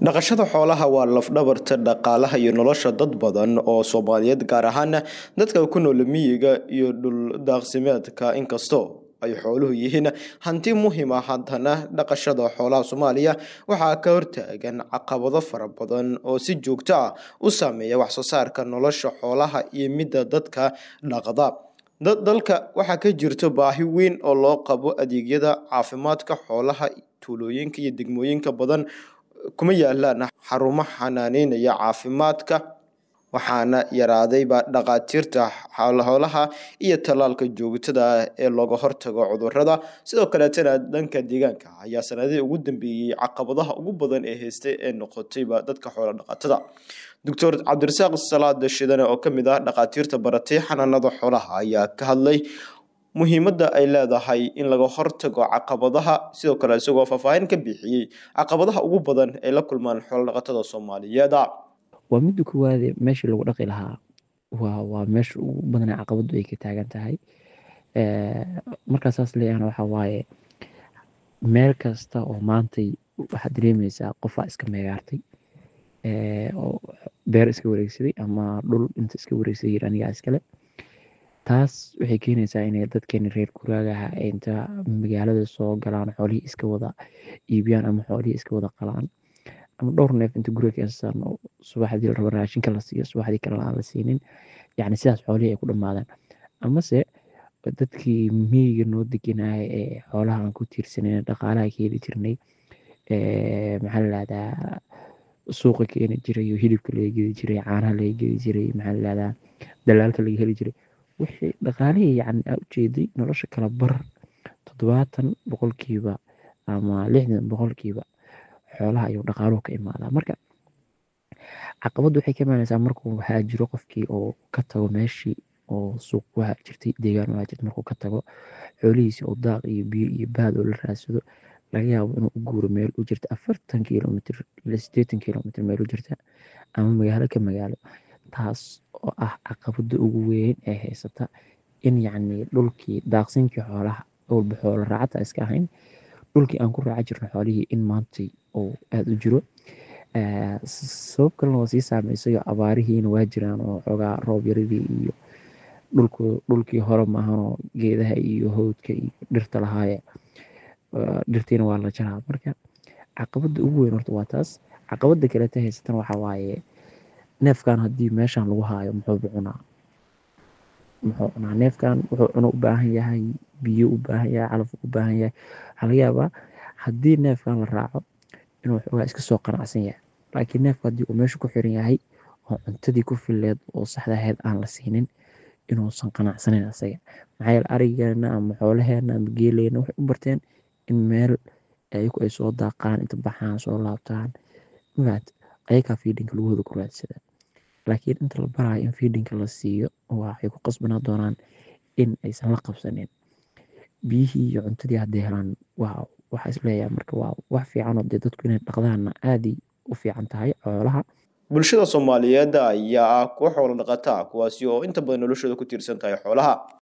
dhaqashada xoolaha waa lafdhabarta dhaqaalaha iyo nolosha dad badan oo soomaaliyeed gaar ahaana dadka ku nool miyiga iyo dhuldaaqsimeedka inkastoo ay xooluhu yihiin hanti muhiim ah haddana dhaqashada xoolaha soomaaliya waxaa ka hortaagan caqabado fara badan oo si joogto ah u saameeya waxsoo saarka nolosha xoolaha iyo midda dadka dhaqda dalka waxaa ka jirto baahi weyn oo loo qabo adeegyada caafimaadka xoolaha tuulooyinka iyo degmooyinka badan kuma yaalaan xarumo xanaaneynaya caafimaadka waxaana yaraadayba dhaqaatiirta xoolaha iyo tallaalka joogtada ah ee looga hortago cudurada sidoo kaleetana dhanka deegaanka ayaa sanadihii ugu dambeeyey caqabadaha ugu badan ee haystay ee noqotayba dadka xoolo dhaqatada doctor cabdirasaaq salaad shidane oo kamid ah dhaqaatiirta baratay xanaanada xoolaha ayaa ka hadlay muhiimadda ay leedahay in laga hortago caqabadaha sidoo kale isagoo faahfaahin ka bixiyey caqabadaha ugu badan ay la kulmaan xoolodhaqatada soomaaliyeed waa midda koowaade meeshii lagu dhaqi lahaa waa waa meesha ugu badanee caqabadu ay ka taagan tahay markaa saas leeyahana waxaa waaye meel kasta oo maantay waxaad dareemeysaa qofaa iska meegaartay oo beer iska wareegsaday ama dhul inta iska wareegsaday yir anigaa iskale taas waxay keenaysaa inay dadkeeni reer guraagaha inta magaalada soo galaan xoolihii iska wada iibiyaan ama xoolihii iska wada qalaan ama dhowr neef inta guriga keensaan oo subaxdii la rabo raashinka la siiyo subaxdii kalena aan la siinin yacni sidaas xoolihii ay ku dhammaadaan amase dadkii miyiga noo deganaya ee xoolaha aan ku tiirsaneyn dhaqaalaha ka heli jirnay maxaa la dhahdaa suuqa keeni jiray oo hilibka laga gedi jiray caanaha laga gedi jiray maxaa la dhahdaa dalaalka laga heli jiray wixii dhaqaalihii yacni aa ujeeday nolosha kala bar toddobaatan boqolkiiba ama lixdan boqolkiiba xoolaha ayuu dhaqaaluhu ka imaadaa marka caqabaddu waxay ka imaanaysaa markuu waxaa jiro qofkii oo ka tago meeshii oo suuq waxaa jirtay deegaan waxaa jirta markuu ka tago xoolihiisi oo daaq iyo biyo iyo baad oo la raadsado laga yaabo inuu u guuro meel u jirta afartan kilomitr ila sideetan kilomitr meel u jirta ama magaalo ka magaalo taas oo ah caqabada ugu weyn ee haysata in yacni dhulkii daaqsinkii xoolaha walba xoolo raacata iska ahayn dhulkii aan ku raaca jirno xoolihii in maantay oo aada u jiro sabab kalena waa sii saameysayo abaarihiina waa jiraan oo xoogaa roob yaradii iyo dhulku dhulkii hore maahanoo geedaha iyo howdka iyo dhirta lahaaye dhirtiina waa la jaraa marka caqabada ugu weyn horta waa taas caqabada kaleta haysatan waxaa waaye neefkan haddii meeshan lagu haayo muxuuba cunaa muxuu cunaa neefkan wuxuu cuno u baahan yahay biyo u baahan yahay calaf u baahan yahay waxaa laga yaabaa haddii neefkan la raaco inuu xoogaa iska soo qanacsan yahay laakiin neefka haddii uu meesha ku xiran yahay oo cuntadii ku fileed oo saxda ahayd aan la siinin inuusan qanacsanayn asaga maxaa yeele arigeena ama xoolaheena ama geeleena waxay u barteen in meel ayagu ay soo daaqaan inta baxaan soo laabtaan mafaat ayagaa fiidhinka lagahooda ku raadsadaa laakiin inta la baraayo in fiidhinka la siiyo waxay ku qasbanaa doonaan in aysan la qabsanin biyihii iyo cuntadii hadday helaan waa waxaa isleeyahay marka waa wax fiicanoo dee dadku inay dhaqdaanna aaday u fiican tahay xoolaha bulshada soomaaliyeed ayaa ah kuwo xoolo dhaqata kuwaasi oo inta badan noloshooda ku tiirsan tahay xoolaha